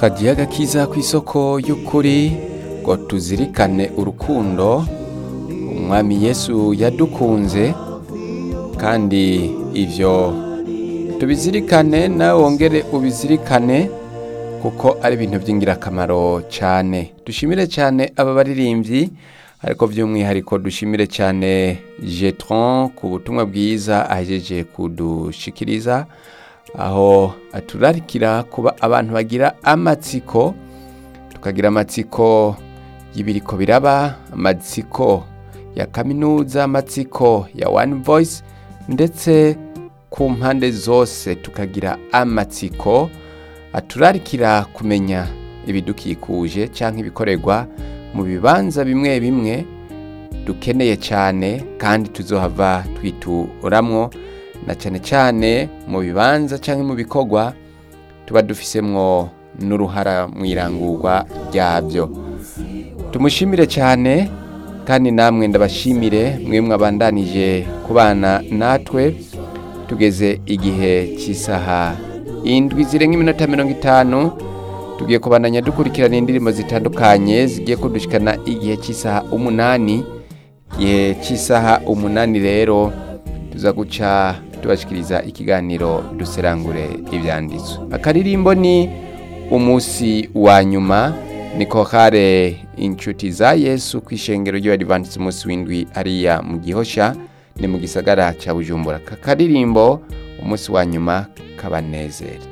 kagiye agakiza ku isoko y'ukuri ngo tuzirikane urukundo umwami yesu yadukunze kandi ivyo tubizirikane nawe wongere ubizirikane kuko ari ibintu by'ingirakamaro cyane dushimire cyane aba baririmbyi ariko by'umwihariko dushimire cyane jetron ku butumwa bwiza ahejeje kudushikiriza aho aturarikira kuba abantu bagira amatsiko tukagira amatsiko y'ibiriko biraba amatsiko ya kaminuza amatsiko ya one voice ndetse ku mpande zose tukagira amatsiko aturarikira kumenya ibidukikuje cyangwa ibikorerwa mu bibanza bimwe bimwe dukeneye cyane kandi tuzohava twituramwo na cyane cyane mu bibanza cyangwa mu bikorwa tuba dufisemwo n'uruhara mu irangurwa ryabyo tumushimire cyane kandi namwe ndabashimire mwe mwabandanije kubana natwe tugeze igihe cy'isaha indwi zirenga iminota mirongo itanu tugiye kubandanya dukurikirana indirimbo zitandukanye zigiye kudushikana igihe cy'isaha umunani igihe cy'isaha umunani rero tuza guca tubashikiriza ikiganiro duserangure ibyanditswe akaririmbo ni umunsi wa nyuma ni kohare inshuti za yesu ku ishengero ry'abadivantisiti umunsi w'indwi hariya mu gihosha ni mu gisagara cya bujumbura aka karirimbo umunsi wa nyuma kabanezere